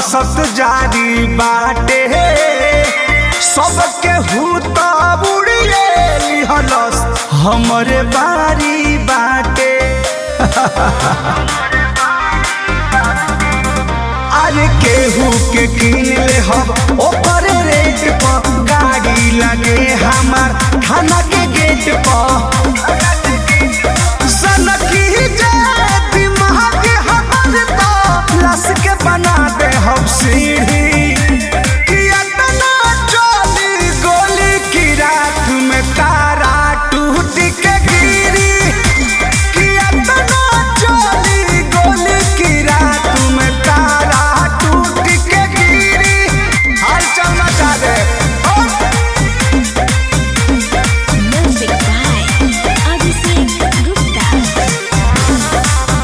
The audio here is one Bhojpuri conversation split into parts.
दहशत जारी बाटे सबके हूत बुड़िए लिहलस हमरे बारी बाटे अरे केहू के किन ले हम ओकर रेट पर गाड़ी लगे हमार थाना के गेट पर सनकी जाए दिमाग हमर तो लस के बना दे हम सीढ़ी कि अतना चली गोली की रात में तारा टूट के गिरी कि अतना चली गोली की रात में तारा टूट के गिरी हाल चल मचा दे ओ! Music by Abhishek Gupta.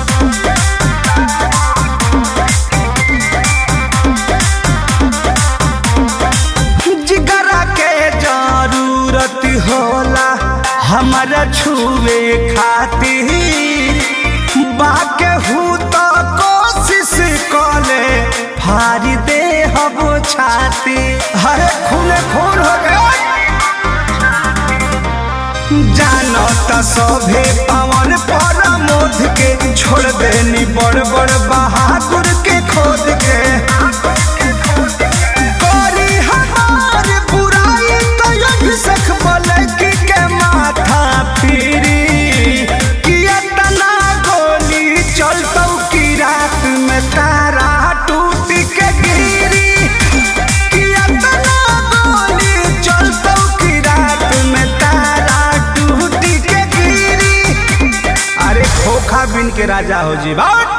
जिगरा के जरूरत होला हमारा छुए खातिर बाके हूँ तो कोशिश कले फाड़ी दे हम छाती हरे खूने खून हो गया जानो त सभे पवन पर मोद के छोड़ देनी बड़ बड़ बहादुर के खोद के करी हमार बुराई तो अभिषेक मलकी के माथा पीरी कि इतना गोली चलतौ की रात में तारा टूट के गिरी कि इतना गोली चलतौ की रात में तारा टूट के गिरी अरे खोखा बिन के राजा हो जी बात